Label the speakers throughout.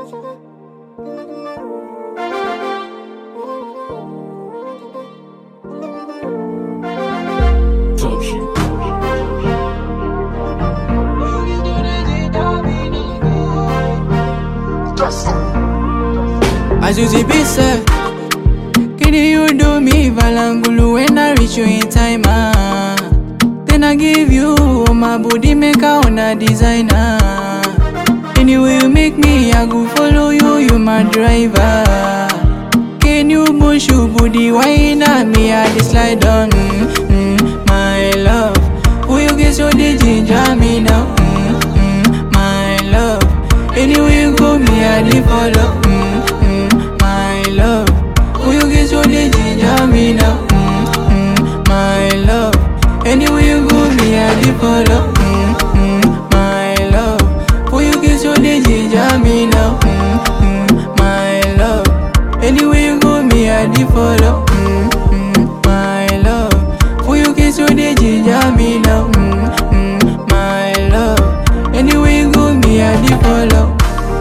Speaker 1: As you see be said, can you do me valangulu when I reach you in time? Ah. Then I give you all my body maker on a designer. Anyway you make me, I go follow you, you my driver. Can you push your booty wine at me? I just slide on, mm, mm, my love. Who you get so the ginger me now? Mm, mm, my love. Anyway you go, me I dey follow. Mm, mm, my love. Who you get so the ginger me now? Mm, mm, my love. Anyway you go, me I dey follow. Mm, mm, my love. Who you get so the ginger me now? Mm, mm, my love. Anyway you go, me I dey follow. Mm, mm, my love. Who you get so the ginger me now? Mm, mm, my love. Anyway you go, me I dey follow.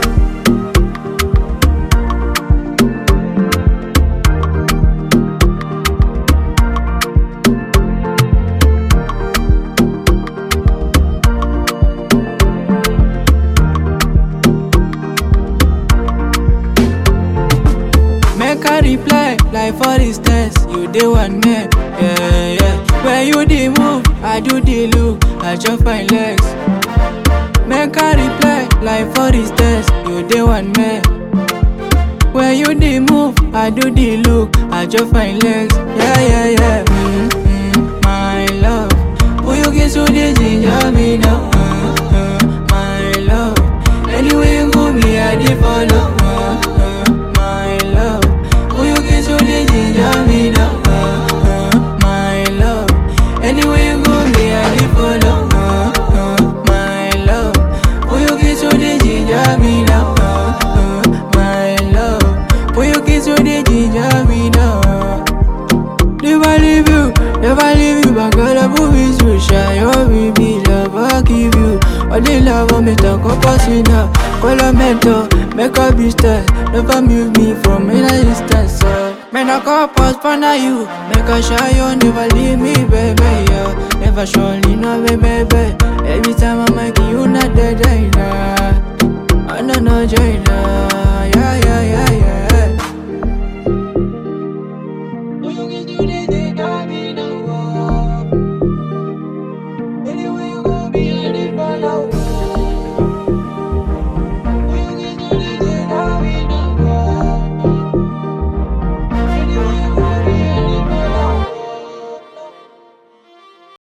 Speaker 1: Make a reply, like for instance, you dey one man, yeah, yeah. When you dey move, I do the look, I just find legs. Make a reply, like for instance, you dey one man. When you dey move, I do the look, I just find legs, yeah, yeah, yeah. Mm, mm, my love, who you get so dey ginger me now? Mm, mm, my love, anyway you go, me I dey follow. Mm, mm, my love, who you get so dey ginger me now? Mm, mm, my love, anyway you go, me I dey follow. Mm, mm, my love, who you get so dey ginger me now? Mm, mm, my love, who you get so dey ginger me now? Never leave you, never leave you, but girl, I move is you, share your baby love, I give you all the love of me, talk about now. Call a mentor, make a business, never move me from any distance. So, man, I call pause for now you, make a shy you, never leave me, baby, yeah. Never surely, no, baby, baby. Every time I'm like you, not dead, nah. I know, no, China.